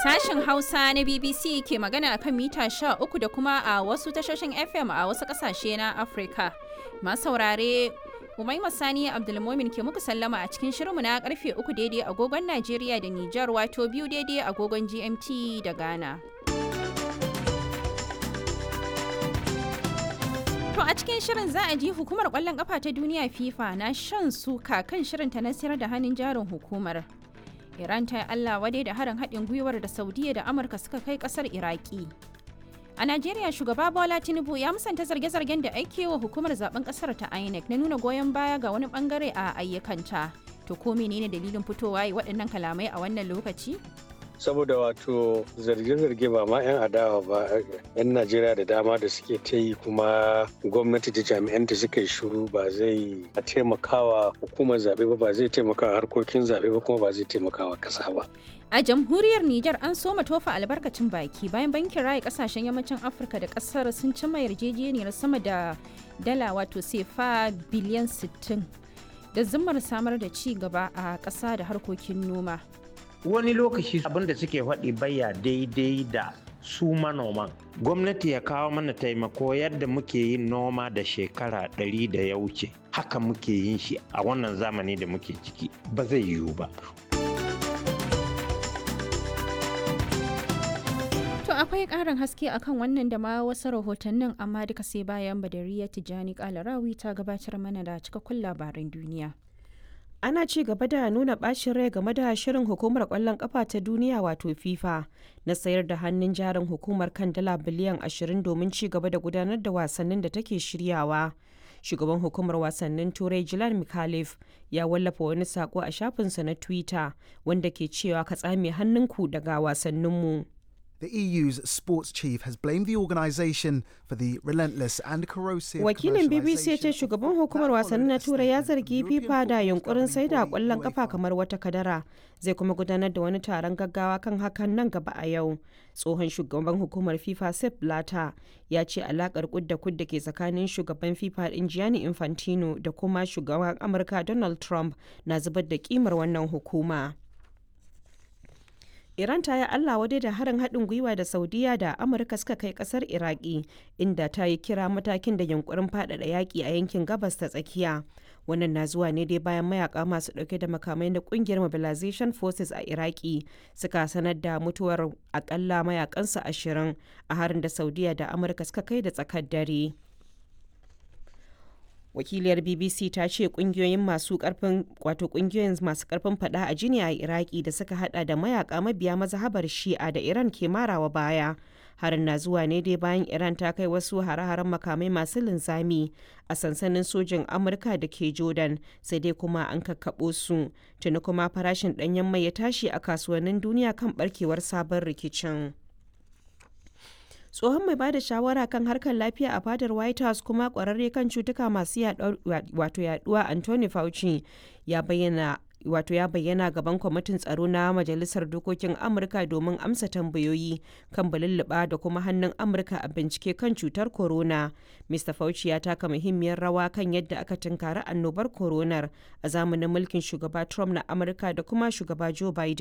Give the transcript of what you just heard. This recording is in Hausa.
Sashen Hausa na BBC ke magana a kan mita 13 da kuma a wasu tashoshin FM a wasu ƙasashe na Afirka. Masu saurare Umaima Sani Abdulmomin ke muku sallama a cikin shirinmu na karfe 3 daidai agogon Najeriya da Nijar wato biyu daidai agogon GMT da Ghana. To a cikin shirin za a ji hukumar kwallon kafa ta duniya FIFA na shan suka kan shirinta na sayar da hannun jarin hukumar. Iran ta yi Allah wadai da harin haɗin gwiwar da Saudiya da Amurka suka kai ƙasar Iraki. A Najeriya shugaba Bola Tinubu ya musanta zarge-zargen da ake wa hukumar zaben ƙasar ta INEC na nuna goyon baya ga wani bangare a ayyukanta. To ko menene dalilin fitowa yi waɗannan kalamai a wannan lokaci? saboda wato zarge-zarge ba ma 'yan adawa ba 'yan najeriya da dama da suke ta yi kuma gwamnati da jami'anta suka yi shuru ba zai taimakawa hukumar zaɓe ba ba zai taimakawa harkokin zaɓe ba kuma ba zai taimakawa ƙasa ba A jamhuriyar Nijar an soma tofa albarkacin baki bayan bankin raya kasashen yammacin Afirka da kasar sun cimma yarjejeniyar sama da dala wato sefa biliyan 60 da zimmar samar da ci gaba a ƙasa da harkokin noma. wani lokaci abin da suke faɗi baya daidai da su manoman gwamnati ya kawo mana taimako yadda muke yin noma da shekara ɗari da ya wuce haka muke yin shi a wannan zamani da muke ciki ba zai yiwu ba To akwai ƙarin haske akan wannan da ma wasu rahotannin amma duka sai bayan badariya tijjani kalarawi ta gabatar mana da cikakkun labaran duniya. ana ci gaba da nuna bacin rai game da shirin hukumar kwallon kafa ta duniya wato fifa na sayar da hannun jarin hukumar kan dala biliyan 20 domin ci gaba da gudanar da wasannin da take shiryawa shugaban hukumar wasannin turai jilan mikhalif ya wallafa wani sako a shafinsa na twitter wanda ke cewa ka tsame hannunku daga wasanninmu The EU's sports chief has blamed the organisation for the relentless and corrosive Wakilin BBC ya ce shugaban hukumar wasanni na Turai ya zargi FIFA da yunkurin sai da kwallon kafa kamar wata kadara. Zai kuma gudanar da wani taron gaggawa kan hakan nan gaba a yau. Tsohon shugaban hukumar FIFA Sepp Blatter ya ce alakar kudda kudda ke tsakanin shugaban FIFA din Gianni Infantino da kuma shugaban Amurka Donald Trump na zubar da kimar wannan hukuma. Iran ta yi Allah wadai da harin haɗin gwiwa da Saudiya da Amurka suka kai ƙasar Iraki, inda ta yi kira matakin da yunkurin faɗaɗa yaƙi a yankin gabas ta tsakiya. Wannan na zuwa ne dai bayan mayaka masu ɗauke da makamai na ƙungiyar Mobilization Forces a Iraki suka sanar da mutuwar akalla mayakansu ashirin a harin da Saudiya da Amurka suka kai da tsakar dare. wakiliyar bbc ta ce kungiyoyin masu karfin wato kungiyoyin masu karfin fada a jini a iraki da suka hada da mayaka mabiya mazhabar shi'a da iran ke marawa baya harin na zuwa ne dai bayan iran ta kai wasu hare-haren makamai masu linzami a sansanin sojin amurka da ke jordan sai dai kuma an kakkaɓo su tuni kuma farashin ɗanyen mai ya tashi a kasuwannin duniya kan barkewar sabon rikicin tsohon mai bada shawara kan harkar lafiya a fadar white house kuma kwararre kan cutuka masu wato yaduwa anthony fauci ya bayyana wato ya bayyana gaban kwamitin tsaro na majalisar dokokin amurka domin amsa tambayoyi kan balulluɓa da kuma hannun amurka a bincike kan cutar corona mr fauci ya taka muhimmiyar rawa kan yadda aka tunkari annobar coronar a zamanin mulkin shugaba trump na amurka da kuma shugaba joe biden